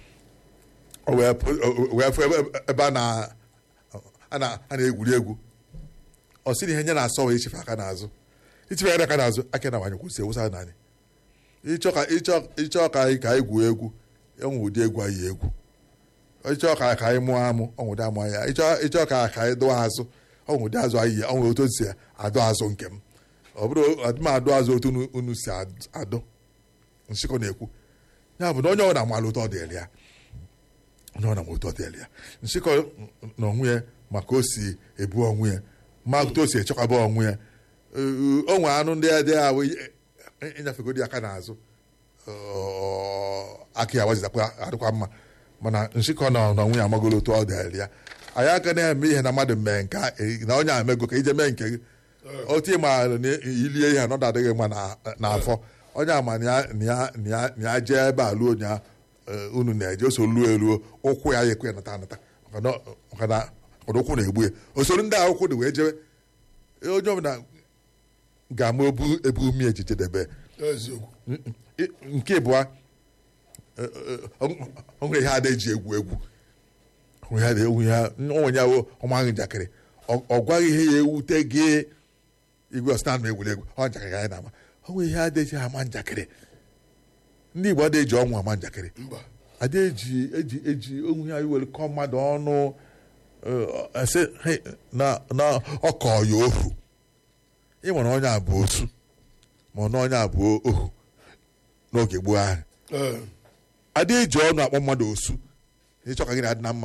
wee fụ ebe a na-egwuri egwu ọ sị na ihe nye na-asọ wee ichefe aka n'azụ ichefe aka n'azụ aka na nwanyị kwụsị ewusa naanị ịchọ ka anyị ka anyị gwuo egwu enwe ụdị egwu anyị egwu ịchọ ka ka anyị mụọ amụ ọnwụdị amụ ya ịchọ ka ka anyị dụọ azụ ọnwụdị azụ anyị yi ọnwụ otu si adụ azụ nke m ọ bụrụ adịm adụ azụ otu unu si adụ nshịkọ na-ekwu ya bụ na onye ọ na-amalụ ụtọ dịrị ya onye ọ na-ama ụtọ dịrị ya nshịkọ na onwe ya maka o si ebu onwe ya ma otu o si echekwaba onwe ya o nwere anụ ndị dị ahụ ịnyafegodi aka n'azụ aka ya wazizakwa adịkwa mma mana nshịkọ na na nwunye amagolo otu ọ dịrị ya anyị aka na-eme ihe na mmadụ mee nke na onye amego ka ije mee nke gị otu ịma na ilie ihe anọdụ adịghị mma n'afọ onye ama na ya jee ebe a luo nya unu na-eje o so luo eluo ụkwụ ya ya ekwe nata anata maka na ụkwụ na-egbu ya osoro ndị akwụkwọ dị wee jewe onye ọbụla ga-ama ebu umi echiche debe nke ịbụa onwere ihe ada eji egwu egwu onwe ya ọmaghị njakịrị ọ gwaghị ihe ya ewute gị igwe ọsịna ma egwuregwu ọ njakịrị anyị na-ama onwe ihe ada eji ama njakịrị ndị Igbo ada eji ọnwụ ama njakịrị ada eji eji eji onwe ya iwere kọọ mmadụ ọnụ na ọkọ ya ohu ịnwere onye abụọ otu ma na onye abụọ ohu n'oge gboo ahụ ada eji ọnụ akpọ mmadụ osu ịchọ ka gị na-adị na mma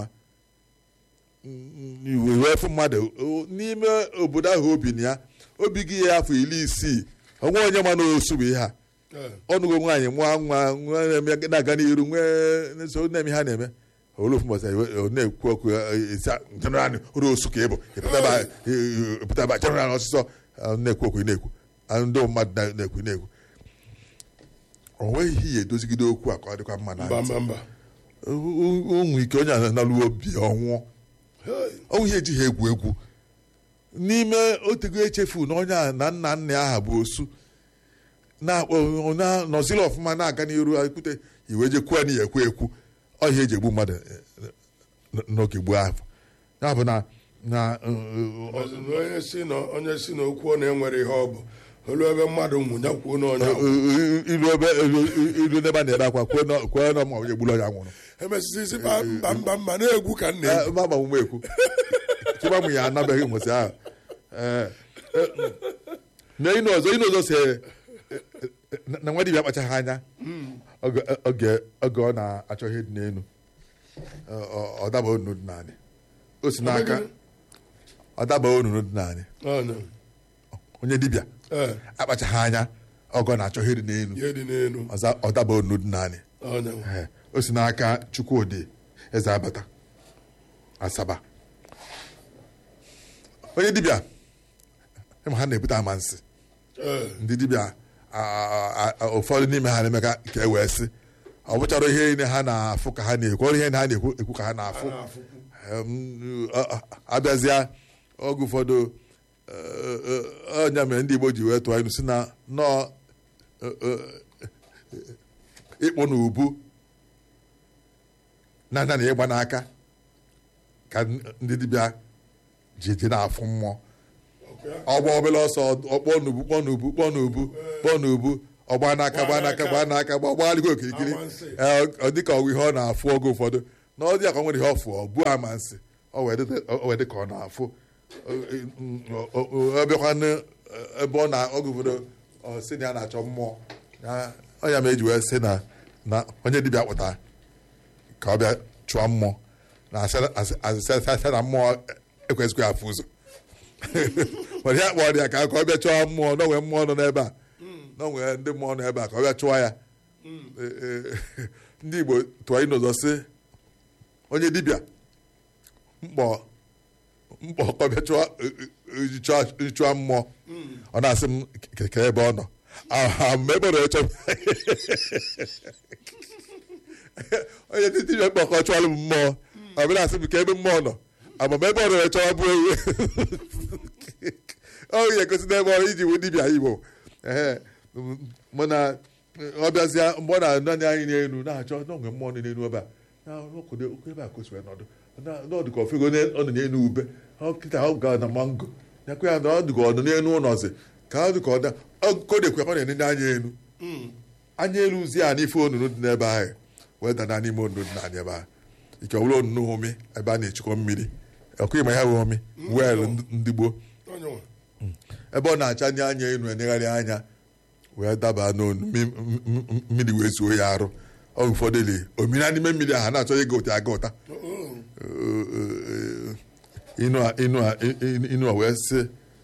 wee fụ mmadụ n'ime obodo ahụ obi na ya obi gị ya afọ iri isii onwe onye ma na osu bụ ihe a ọnụgo nwaanyị mụọ nwa na-aga n'iru nwee so na-eme ha na-eme olofu mbọsa na-ekwu okwu jeneral olu osu ka ịbụ pụtaba jeneral ọsịsọ na-ekwu okwu na-ekwu ndị mmadụ na-ekwu na-ekwu o nweghị ihe ya edozigide okwu a ka ọ dịkwa mma na onwe ike onye analụ obi ọnwụọ onwe ihe ejighị egwu egwu n'ime otego echefu na onye a na nna nna ya aha bụ osu nọziri ọfụma na-aga n'iru ekwute iwe jekwuo na ya ekwu ekwu ọhịa eji egbu mmadụ n'oge gboo ahụ ya bụ na na onye si na okwu ọ na-enwere ihe ọ bụ olu ebe mmadụ nwụnya kwuo n'ọnya ilu n'ebe a na-ebe akwa kwuo na ma onye gburu onye nwụrụ emesịsị mba mba mba na-egwu ka nna egwu ma ma mume ekwu chịba mụ ya anabeghị nwụsị ahụ na ịnụ ọzọ ịnụ ọzọ si na nwa dibịa akpachaghị anya oge ọ na-achọ ihe dị n'elu ọ daba onunu dị naanị o si n'aka ọ daba onunu dị naanị onye dibịa akpachaghị anya ọgọ na-achọ ihe dị n'elu ihe dị n'elu ọ daba onunu dị naanị o si n'aka Chukwudị eze abata asaba onye dibịa ịma ha na-ebute amansi ndị dibịa ụfọdụ n'ime ha na-eme ka e wee sị ọ bụchara ihe niile ha na-afụ ka ha na-ekwu ọrụ ihe ha na-ekwu ekwu ka ha na-afụ abịazịa oge ụfọdụ ọnya mere ndị Igbo ji wee tụọ ilu si na nọọ ịkpụ na ubu na anya na ịgba n'aka ka ndị dibịa ji eje na-afụ mmụọ ọgba obere ọsọ ọkpọ n'ubu kpọ n'ubu kpọ n'ubu kpọ n'ubu ọgba n'aka gba n'aka gba n'aka gba ọgbagharịgo okirikiri Amansi. ee, ọ dịka ọgwụ ihe ọ na-afụ oge ụfọdụ na ọ dị ka ọ nwere ihe ọ fụ ọ bụ amansi ọ wee dị- ọ wee dị ka ọ na-afụ Ọ- ọ- ọ- ọ bịakwa n- ebe ọ na oge ụfọdụ ọ sị na ya na-achọ mmụọ Ya- ọ ya ma eji wee sị na na onye dibịa kpụtara ka ọ bịa chụọ mmụọ na asị- asị- asị- asị na mmụọ ekwesịghị afụ ụzọ mana ya kpọrọ ya ka ka ọ bịa chụọ mmụọ n'onwe mmụọ nọ n'ebe a n'onwe ndị mmụọ nọ ebe a ka ọ bịa chụọ ya Ee, ee, ndị Igbo tụọ ịnụ ụzọ sị onye dibịa mkpọ mkpọ ka ọ bịa chụọ chụọ- chụọ mmụọ ọ na-asị m keke ebe ọ nọ Ah, ma ebe ọ nọ chọọ onye ndị dibịa mkpọ ka ọ chụọrọ m mmụọ ọ bịa asị m ka ebe mmụọ nọ amama ebe ọ nọ chọrọ bụ ewu ọ ga-egosi n'ebe ọrụ iji wụ dibịa igbo ee mana ọ bịazịa mgbe ọ na-anọ anya anyị n'elu na-achọ n'onwe mmụọ nọ n'elu ebe a na ọkụdo okwu ebe a kosiwe nọdụ n'ọdụ ka ofego ọ nọ n'elu ube ọ kịta ọ ga na mango nyakwa ya na ọ dịka ọ nọ n'elu ụlọzi ka ọ dị ka ọ da kodekwe ọ na-enene anya elu anya elu zi a n'ife onunu dị n'ebe ahụ wee dana n'ime onunu dị n'anya ebe ahụ ike ọ bụrụ onunu omi ebe a na-echekwa mmiri ọkụ ịma ya bụ omi wel ndị gboo onye nwe ebe ọ na-acha ndị anya elu enegharị anya wee daba n'onu mi- m- m- mmiri wee zuo ya arụ ọ ụfọdụ li omira n'ime mmiri ahụ a na-achọ ịga ụta aga ụta inu a inu a inu a wee sị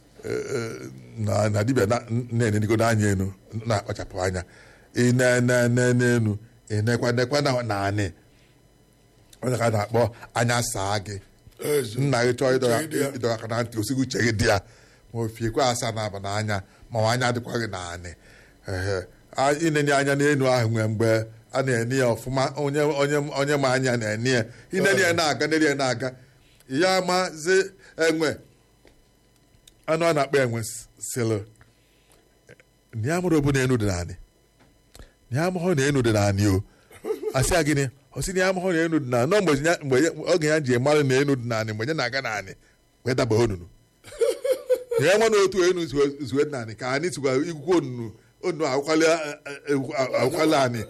na na dibịa na- na-enenigo n'anya elu na-akpachapụ anya ịnene n'elu ịnekwa nekwa na naanị onye ka a na-akpọ anya saa gị ezi nna gị chọọ ịdọ Uche gị dị ya. ịdọ aka na ntị osighi uche gị dị ya ma o fiekwa asa na-aba n'anya ma ọ anya adịkwa gị naanị ehe A- inenye anya n'elu ahụ nwee mgbe a na-ene ya ọfụma onye onye onye ma anya na-ene ya inene ya na-aga nene ya na-aga ya mazi enwe anụ a na-akpọ enwe sịlụ na ya mụrụ obu na enu dị naanị na ya amụghọ na enu dị naanị o asị ya gịnị ọ sị na ya amụghọ na enu dị naanị nọ mgbe ya- mgbe ya- oge ya ji mara na enu dị naanị mgbe ya na-aga naanị wee daba onunu na ya nwa na otu enu zuo- zuo dị naanị ka anyị tụkwa ikwukwo onunu onunu akwụkwala akwụkwala anyị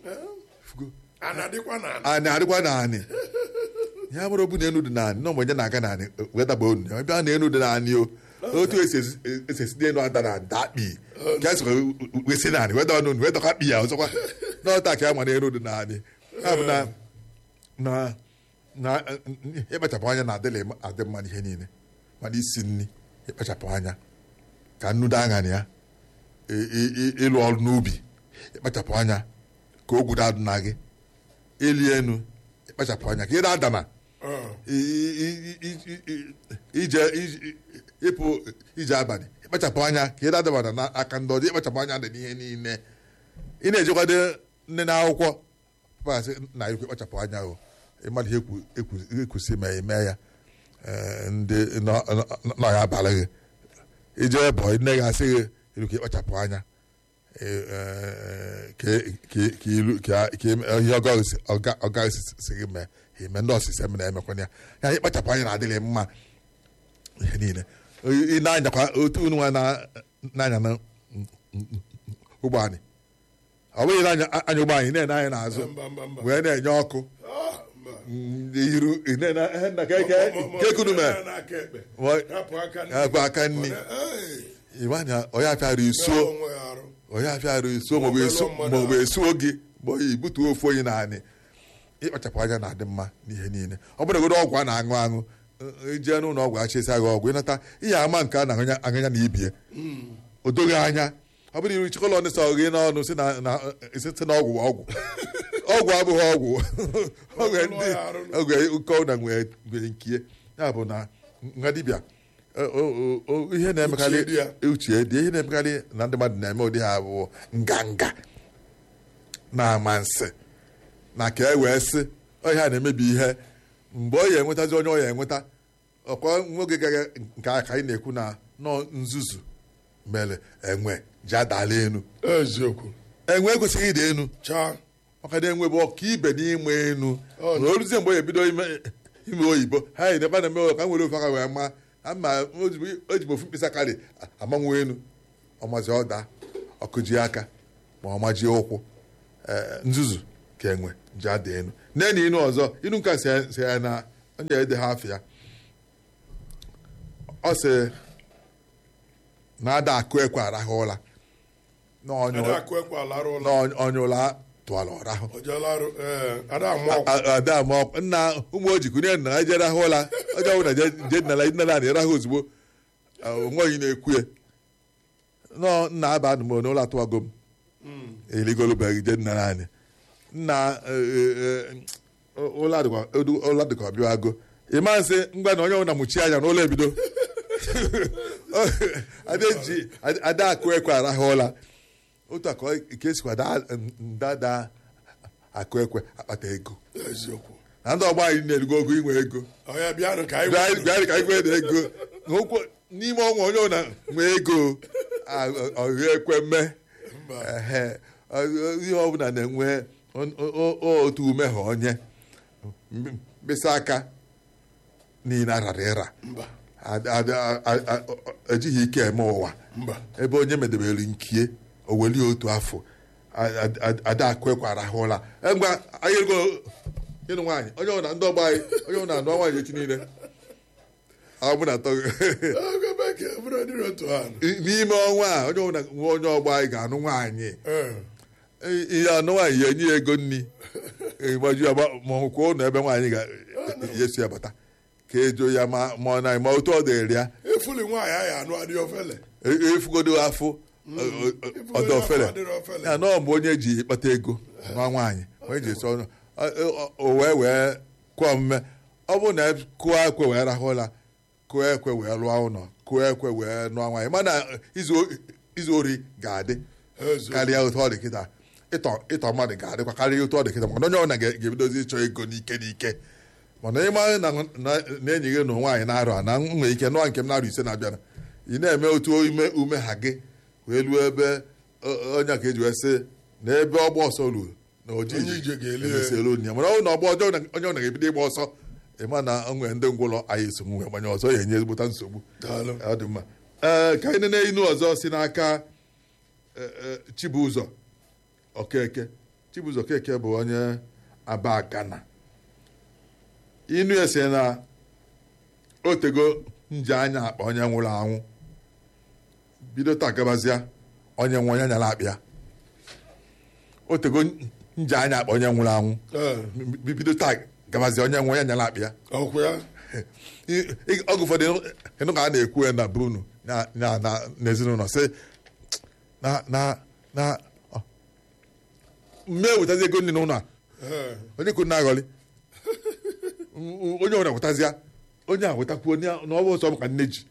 a na-adịkwa na anyị adịkwa naanị ya mụrụ obu na enu dị naanị nọ mgbe ya na-aga naanị wee daba onunu ya bịa na enu dị naanị o otu esi esi- esi esi n'elu ada na ada akpị ka esi wee si naanị wee dọọ n'onu wee dọka akpị ya ọzọkwa n'ọta ka ya ma na enu dị naanị ya bụ na na na ịkpachapụ anya na-adịla adị mma n'ihe niile mana isi nri ịkpachapụ anya ka nnu dị aṅara ya ị- ị- ị- ịlụ ọrụ n'ubi ịkpachapụ anya ka ogwu adụ na gị ịli enu ịkpachapụ anya ka ị na-adana i- i- i- i- i- i- ije ije- ịpụ ije abalị ịkpachapụ anya ka ị na-adabana n'aka ndị ọzọ ịkpachapụ anya dị n'ihe niile ị na-ejekwado nne na akwụkwọ pasị na ikwu ịkpachapụ anya o ịmadụ ihe ekwu- ekwu- ekwusi ma eme ya ee, ndị nọ- nọ- nọ ya abalị gị ije bụ nne gị asị gị ilu ka ịkpachapụ anya ee, ee, ka ka- ka ilu ka ka ime- ihe ọga- ọga ọga si gị mee ime ndị ọsịsa mere emekwana ya ya ịkpachapụ anya na-adịghị mma ihe niile ị na-anyakwa otu unu nwa na- na-anya na ụgbọ anyị ọ bụghị na anya anya ụgbọ anyị na-ene anya n'azụ mba mba mba wee na-enye ọkụ Ah, mba. iru kekunu mee n'aka ekpe Wa- rapụ aka nri. rapụ aka nri. Ee, ịwanya onye afịara mee isuo onwe ya arụ onye afịara isuo maọbụ esu maọbụ esuo gị ma oyi butuo ofu onye naanị ịkpachapụ anya na-adị mma n'ihe niile ọ bụrụ godo ọgwụ a na-aṅụ aṅụ ijee n'ụlọ ọgwụ achịsa gị ọgwụ ịnata ihe ama nke a na-aṅụnya na ibie o doghị anya ọ bụrụ iru chikọlọ ndị sọ gị n'ọnụ si na na- si si na ọgwụ bụ ọgwụ ọgwụ abụghị ọgwụ oge ndị oge ụkọ na nwee nwee nkie ya bụ na nwa dibịa o- o- o- ihe na-emekarị Uche dị ya. uche dị ihe na-emekarị na ndị mmadụ na-eme ụdị ha bụ nganga na amansi na ka e wee sị ọhịa na-emebi ihe mgbe ọ ya enwetazi onye ọ ya enweta ọkwa nwoge gara nke a ka anyị na-ekwu na nọ nzuzu mere enwe ji adala enu eziokwu enwe ekwesịghị ịda enu chaa maka na enwe bụ ọka ibe n'ime enu Ọ na oluzie mgbe o ebido ime ime oyibo ha yi ebe a na-eme ka nwere ofe aka wee ma ama o jibu ofu mkpịsị aka dị amanwu elu ọmazi ọda ọkụji aka ma ọmaji ụkwụ ee, nzuzu ka enwe ji ada enu nne na inu ọzọ inu nka si ya- si ya na onye ede ha afọ ya ọ sị na ada akụ ekwe arahụ ụla na onye ada akụ ekwe alarụ ụlọ na onye- onye ụla tụwara ọrahụ ojelarụ ee ada amụ ọkụ A- ada ma ọ- nna ụmụ ojikwu nye nna ha je rahụ ụla onye ọbụla je je nala nala na ịrahụ ozugbo onwe onye na-ekwu ya nọ nna aba anụ m n'ụlọ atụwago m eligolobeghị je nna anyị nna ụlọ adịkwa ụlọ dịka ọbịago ịma nsị ngwa na onye ọbụla mụchi anya n'ụlọ ebido ada eji ada akụ ekwe arahụ ụla otu a ka ọ- ka esikwa daa ndada akụ ekwe akpata ego eziokwu na ndị ọgba anyị na-erugo ogo inwe ego ọya bịanụ ka anyị bịa wee- bịa ka anyị nwee na ego N'okwu n'ime ọnwa onye ọbụla nwee ego ọhụ ekwe mme Mba. Ehe. Ọ- ihe ọbụla na-enwe o- o- o- otu ume ha onye M- mkpịsị aka niile arara ịra mba Ad- ad- a- a- a- ejighị ike eme ụwa mba ebe onye medebere nkie o welie otu afọ A- a- a- ada akụ ekwe arahụla ngwa anyị ego ịnụ nwaanyị onye ọbụla ndị ọgba anyị onye ọbụla anụ nwaanyị echi niile ọ bụ na atọ oge bekee bụrụ dịrị otu ha n'ime ọnwa a onye ọbụla nwe onye ọgba anyị ga-anụ nwaanyị ee ihe anụ nwaanyị ya enye ya ego nri gbaju ya gba- ma ọ kwuo ụlọ ebe nwaanyị ga-esi ya bata ka ejo ya ma ma ọ na ma otu ọ dịrị ya efuli nwaanyị anyị anụ adị ofele e- efugodo afọ ọdọ ofele adịrị ofele ya nọọ mgbe onye ji kpata ego nwa nwaanyị onye ji esi ọnụ o wee wee kụọ omume ọ bụrụ na kụọ ekwe wee rahụ ụra kụọ ekwe wee lụọ ụlọ kụọ ekwe wee nụọ nwaanyị mana izu izu ori ga-adị eziokwu karịa otu ọ dị kịta ịtọ ịtọ mmadụ ga-adịkwa karịa otu ọ dị kịta maka na onye ọbụla ga- ga-ebidozi ịchọ ego n'ike n'ike mana ịma na na- na enyi gị na nwaanyị na-arụ a na m nwere ike nụọ nke m na-arụ ise na-abịara ị na-eme otu ime ume ha gị wee luo ebe o- onye ka eji wee sị na ebe ọgba ọsọ ruo na oji Onye ije ga-eli ya. emesielu onye ya mana ọ bụ na ọgba ọjọọ na- onye ọbụla ga-ebido ịgba ọsọ ịma na o nwere ndị ngwụlọ anyị eso nwe gbanye ọzọ ya enye ezigbota nsogbu daalụ ọ dị mma ee ka anyị nene inu ọzọ si n'aka eh, eh, Chibụzọ Okeke Chibụzọ Okeke bụ onye aba Ghana inu ya si na otego nji anya akpa onye nwụrụ anwụ bido taa gabazịa onye nwe onye nyara akpịa otego nji anya akpa onye nwụrụ anwụ ee bi- bido taa gabazịa onye nwe onye nyara akpịa ọkwụ ya I- i- oge ụfọdụ ịnụ ka a na-ekwu ya na brunu na na na n'ezinụlọ sị na na na ọ, mme wetazi ego nri n'ụlọ a ee onye kwuru na-aghọli onye ọbụla wetazịa onye a wetakwuo na ọ bụ ọsọ maka nne ji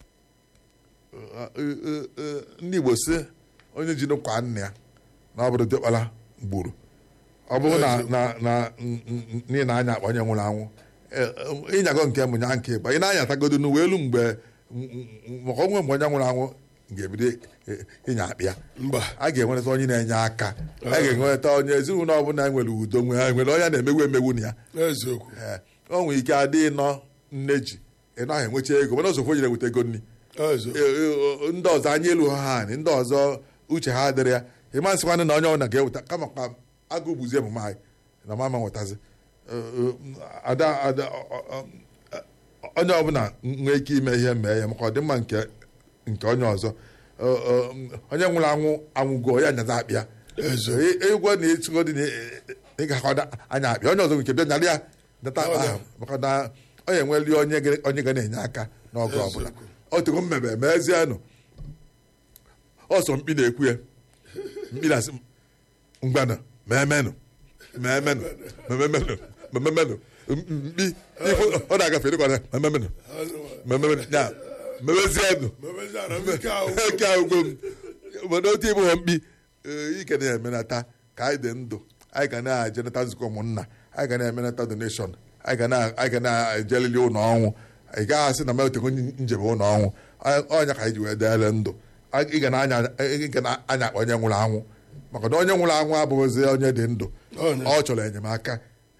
ndị Igbo sị onye ji n'ụkwa nna ya na ọ bụrụ dịkpara gburu ọ bụrụ na na na n'ihi na anya akpa onye nwụrụ anwụ eh, eh, ịnyago nke mbụ nya nke ịgba ị na-anyatagodo n'uwe elu mgbe maka onwe mgbe onye nwụrụ anwụ ga-ebido eh, ịnya akpịa mba a ga-enweta onye na-enye aka a ga-enweta onye ezinụlọ ọbụla nwere udo nwere nwere onye na-emegbu emegbu na ya eziokwu Ee, o nwere ike adị nọ nne ji ị naghị enwecha ego mana ozokwu nyere weta ego nri eziokwu Ee, ee, ndị ọzọ anya elu ha ha anyị ndị ọzọ uche ha dịrị ya ịma nsịkwanụ na onye ọbụla ga-eweta kama ka agụ gbuzie emume anyị na mama nwetazi Ee, ee, ada ada ọ- ọ- ọ- onye ọbụla nwee ike ime ihe mee ya maka ọdịmma nke nke onye ọzọ Ee, ee, onye nwụrụ anwụ anwụgo ya nyaza akpịa eziokwu egwu na echigo dị na ị ga-akọda anya akpịa onye ọzọ nke bịa nyara ya data akpa ahụ maka na onye enweli onye ga- onye ga na-enye aka n'oge ọbụla otugo mmebe mezienụ ọsọ mkpi na-ekwu ya mkpi na-asị m, ngwanụ meemenụ meemenụ meemenụ meemenụ mkpi ifu ọ na-agafe dịkwana meemenụ meemenụ ya mewezienụ mebeziara m ike ahụ eke agwụgwọ m obodo otu ịbụghọ mkpi ee, ike na-emenata ka anyị dị ndụ anyị ga na-ejenata nzukọ ụmụnna anyị ga na-emenata donation anyị ga na- anyị ga na-ejelili ụlọ ọnwụ ị gaghị asị na metego njebe ụlọ ọnwụ Anyị- ọnya ka anyị ji wee deele ndụ Anyị- ị ga na-anya ị ga na-anya akpa onye nwụrụ anwụ maka na onye nwụrụ anwụ abụghịzi onye dị ndụ Onye. ọ chọrọ enyemaka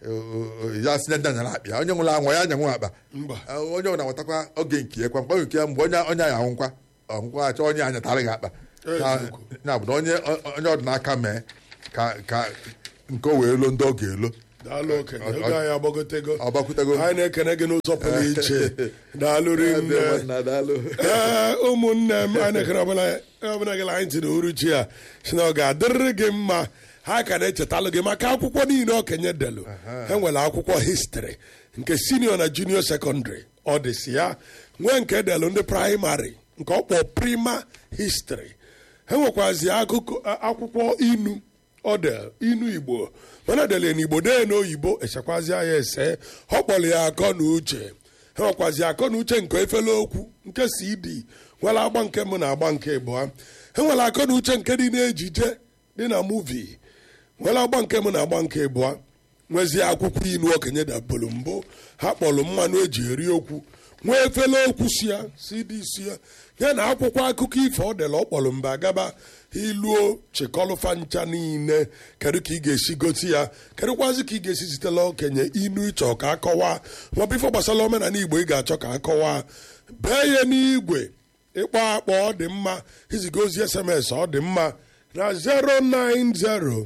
ya si nya nyara akpa ya onye nwụrụ anwụ ya nyanwụ akpa mba Eh, onye ọbụla nwetakwa oge nke ya kwa mgbe nke ya mgbe onye onye ya anwụkwa ọnwụkwa achọ onye anyatara gị akpa Ya- Eziokwu. ya bụ na onye onye ọdịnaka mee ka ka nke o wee lo ndị ọ ga-elo daalụ okenye oge anyị agbagotego ọ gbakwutego anyị na-ekene gị n'ụzọ pụrụ iche daalụ rinne ee ụmụnne m anyị na-ekere ọbụla ọbụla gị anyị tiri uruchi a si na ọ ga-adịrịrị gị mma ha ka na-echetalụ gị maka akwụkwọ niile okenye delu ha nwere akwụkwọ histri nke sinio na junio sekọndịrị ọ dịsi ya nwee nke delu ndị praịmarị nke ọ kpọ prima histri ha nwekwazi akụkọ akwụkwọ inu ọdel inu igbo mana dele n'igbo dee n'oyibo esekwazi ya ese ọ kpọrọ ya akọ na uche ha nwekwazi akọ na uche nke efele okwu nke cd nwere agba nke mbụ na agba nke abụọ ha nwere akọ na uche nke dị n'ejije dị na muvi nwere agba nke mbụ na agba nke abụọ nwezie akwụkwọ inu okenye dabolo mbụ ha kpọrọ mmanụ eji eri okwu nwee efele okwu si ya cd si ya ya na akwụkwọ akụkọ ifo ọ dela ọ kpọrọ mba gaba iluo chịkọlụfa ncha niile kedu ka ị ga-esi gosi ya kedụkwazi ka ị ga-esi zitela okenye inu ịchọ ka akọwa maọbụ ife gbasara omenala igbo ị ga-achọ ka akọwa bee ya n'igwe ịkpọ akpọ ọ dị mma iziga ozi sms ọ dị mma na 090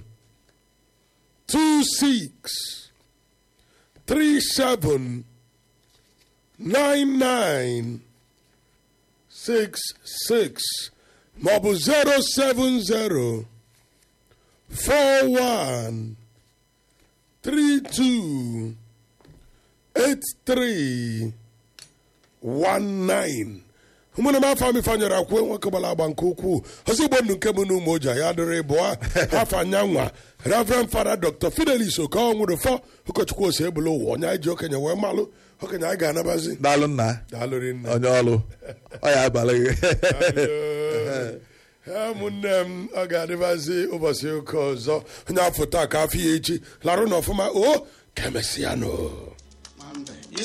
26 37 99 66 maọbụ 070 41 32 83 19 ụmụna m afọ m ifeanyere akwụ nwoke gbara agba nke ukwuu ọzọ igbo ndụ nke m na ụmụ oji ya dịrị bụọ afọ anyanwa reverend fada dr fidelis okonwụrụfọ ụkọchukwu ose ebula ụwa onye anyị ji okenye wee malụ okenye anyị ga-anabazi daalụ nna daalụrị nne onye ọrụ ọ ya abalị gị Ee, ụmụnne m ọ ga-adịbazi ụbọchị ụka ọzọ onye afọ taa ka afọ ya echi larụ n'ọfụma o ka emesịa nụ